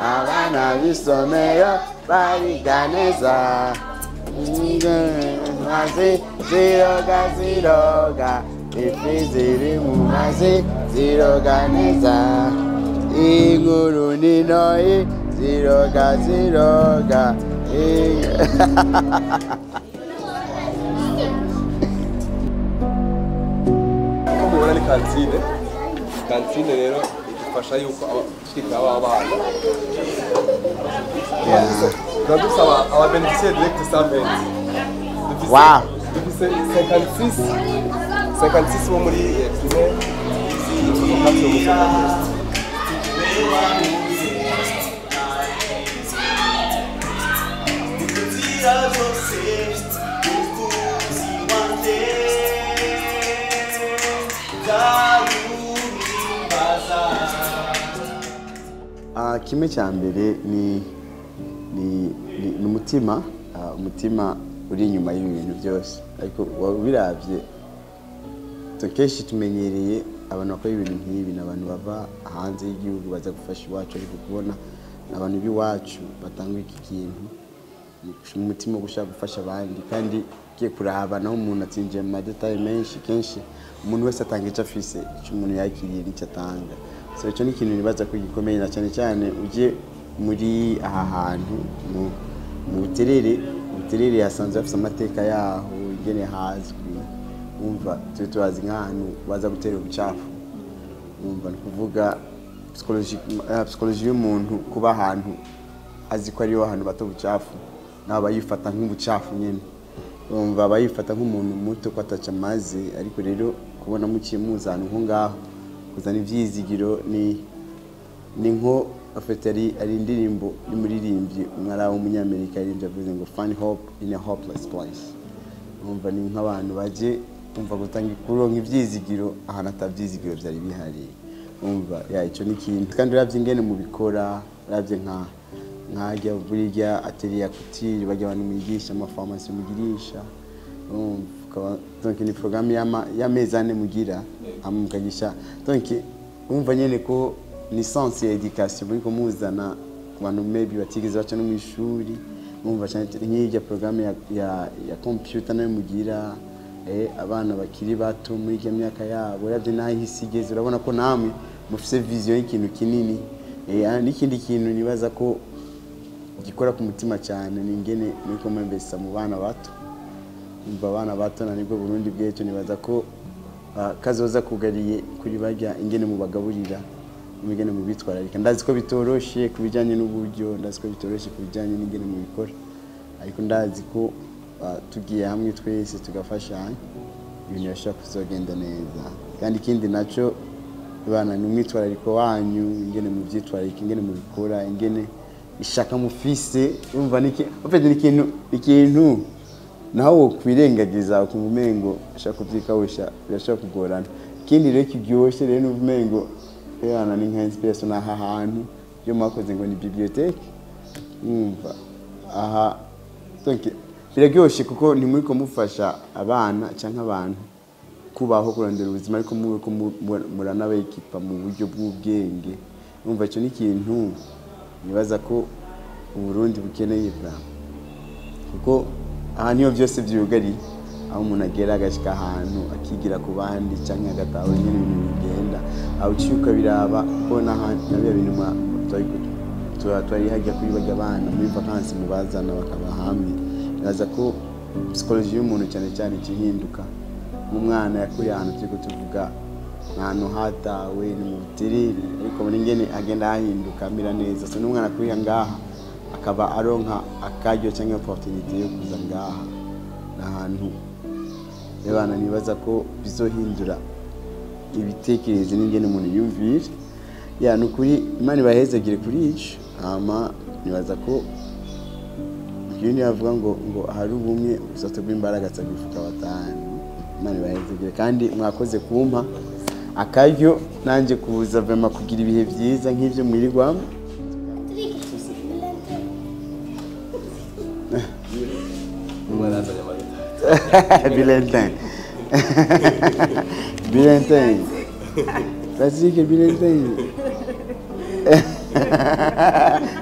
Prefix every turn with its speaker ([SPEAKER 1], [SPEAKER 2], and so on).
[SPEAKER 1] abana b'isomero bariga neza mazi ziroga ziroga ifi ziri mu mazi ziroga neza inkuru n'intoyi ziroga ziroga
[SPEAKER 2] uko mubibona ni kantine kantine rero idufasha yuko abashika b'abana tuba dusaba ababenefisiye direkiti saventi
[SPEAKER 1] Wow.
[SPEAKER 2] dufise 56 56 bo muri primaire z'umukazi wo mu
[SPEAKER 1] Ah, kimwe cya mbere ni ni ni ni umutima ah, umutima uri inyuma y'ibi bintu byose ariko waba ubirabye tu- kenshi tumenyereye abantu bakora ibintu nk'ibi ni abantu bava hanze y'igihugu baza gufasha iwacu ariko kubona ni abantu b'iwacu batanga iki kintu ni umutima wo gushaka gufasha abandi kandi ugiye kuraba naho umuntu atsinjiye mu madetaye menshi kenshi umuntu wese atanga icyo afise icyo umuntu yakiriye n'icyo atanga so icyo ni ikintu nibaza ko gikomeye na cyane cyane ujye muri aha hantu mu mu buterere ubuterere hasanzwe hafite amateka yaho ingene hazwi wumva tube tubazi nk'ahantu baza gutera ubucafu wumva ni ukuvuga psychologie eh, psychologie y'umuntu kuba ahantu azi ko ariho hantu bato ubucafu nawe aba yifata nk'ubucafu nyine wumva aba yifata nk'umuntu muto ko ataca amazi ariko rero kubona muciye muza ahantu nko ngaho kuzana ibyizigiro ni ni nko afite ari ari indirimbo y'umuririmbyi umwari w'umunyamerika yaririmbye avuze ngo fun hope in a hopeless place wumva ni nk'abantu baje umva gutanga kuronka ibyizigiro ahantu atabyizigiro byari bihari umva ya icyo ni ikintu kandi urabye ingene mubikora urabye nka nkajya burya atelier ya couture bajya abantu mwigisha amafarumasi mugirisha urumva ukaba- donc ni programme y'ama- y'amezi ane mugira hama mukagisha donc umva nyene ko ni sense ya education muri kumuzana ku bantu maybe batigeze baca no mu ishuri umva cyane cyane nk'irya programme ya, ya, ya computer nayo mugira eh, abana bakiri bato muri iyo myaka yabo uravye naho isi igeze urabona ko namwe mufise vision y'ikintu kinini eh, ah, n'ikindi kintu nibaza ko gikora ku mutima cyane ni ingene muriko mwembesa mu bana bato umva abana bato na nibwo Burundi bw'ejo nibaza ko ah, kazoza kugariye kuri barya ingene mubagaburira ingene mubitwararika ndazi ko bitoroshe ku bijyanye n'uburyo ndazi ko bitoroshe ku bijyanye n'ingene mubikora ariko ndazi ko ah, tugiye hamwe twese tugafashanya ibintu bishobora kuzogenda neza kandi ikindi nacyo bana ni umwitwarariko wanyu ingene mubyitwararika ingene mubikora ingene ishaka mufise urumva ni iki- en fait ni ikintu ikintu naho wokwirengagiza ukumva umengo ushaka kubyikawusha birashobora kugorana ikindi rero kiryoshye rero numva umengo yana ni nka inspiration aha hantu iyo mwakoze ngo ni bibliothèque mwumva aha donc biraryoshye kuko ntimuri kumufasha abana cyangwa abantu kubaho kurondera ubuzima ariko muri ko muranabekipa mu buryo bw'ubwenge numva icyo ni ikintu nibaza ko uburundi bukeneye bwa kuko aha niho byose byugariye aho umuntu agera agashyika ahantu akigira ku bandi cyangwa agatahura nyine ibintu bigenda aho uciye ukabiraba ko na biriya bintu mwa- twari- tuba twari hajya kuri bajya abana muri vakansi mubazana bakaba hamwe nibaza ko psikoloji y'umuntu cyane cyane ikihinduka nk'umwana yakuriye ahantu turi tuvuga ahantu hatawe ni mu buterere ariko muri ngene agenda hahinduka amera neza so n'umwana akuriye ngaha akaba aronka akaryo cyangwa opportunity yo kuza ngaha ni ahantu abana nibaza ko bizohindura ibitekerezo n'ingene umuntu yumvira ya ni ukuri imana ibahezegere kuri ico hama nibaza ko iyo yavuga ngo ngo hari ubumwe ubusato bw'imbaraga atabifuka batanu imana ibahezegere kandi mwakoze kumpa akaryo nanjye kuza vema kugira ibihe byiza nk'ibyo mwirirwamo
[SPEAKER 2] barazanye amata
[SPEAKER 1] Bilentin. Bilentin. Patrick Bilentin.